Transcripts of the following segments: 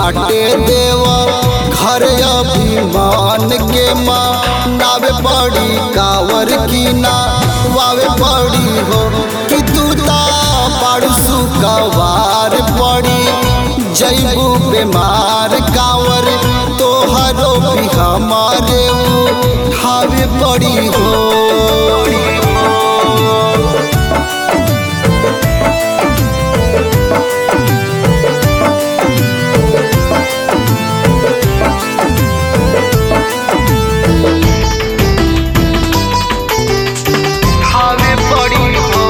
बाटे देव घर अभिमान के माँ नावे पड़ी कावर की ना वावे पड़ी हो कि तू ता पाड़ू सुकवार पड़ी जैबू बीमार कावर तोहरो भी हमारे हावे पड़ी हो हावे पड़ी हो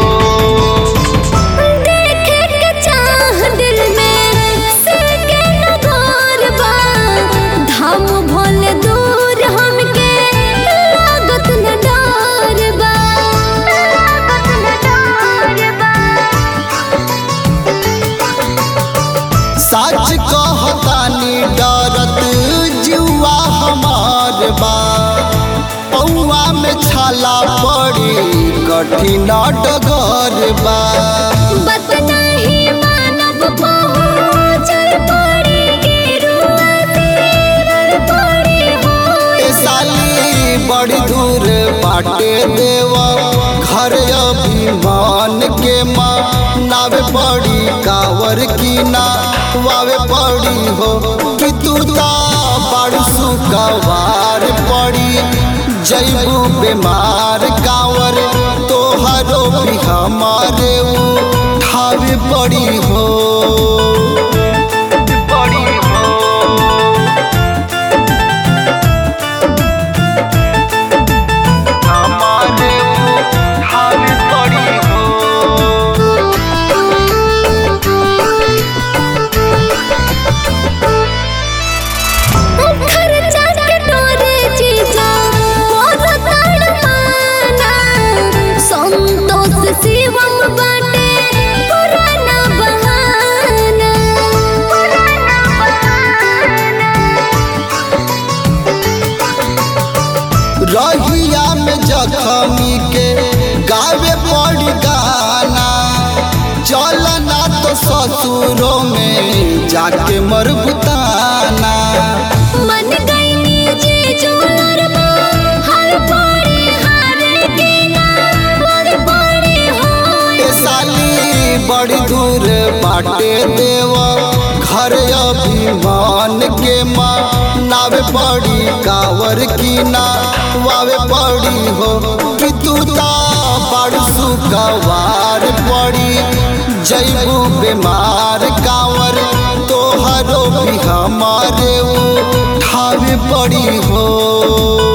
देखे के चाह दिल में सके न घोर बा धाम भोले दूर हमके लागत न डर बा लागत न डर बा सच कहतानी डरत जुआ हमार बा पौआ में छाला पड़ी कठिन डगर बा बत नहीं मानव पहुँचल पड़ी गिरुआ तेरर पड़ी हो ए साली बड़ी दूर बाटे देव घर अभिमान के माँ नावे पड़ी कावर की ना वावे पड़ी हो कि तू ता बड़ सुकवार पड़ी जैबू बीमार कावर तोहरो भी हमारे उठावे पड़ी हो पड़ी हो हमारे उठावे पड़ी हो खर्चा के डोरे जीजा मोर तड़पाना संतोष शिवम बाटे पुराना बहाना पुराना बहाना रहिया में जखमी के गावे पड़ी गाना चलना तो ससुरों में जाके मरबुताना मन गईनी जी जोर हर पड़े हारे के ना हर पड़े हो ए साली बड़ी दूर बाटे देव घर अभिमान के माँ नावे पड़ी कावर की ना वावे पड़ी हो कि तू ता बड़ सुकवार पड़ी जैबू बीमार कावर तोहरो भी हमारे उठावे पड़ी हो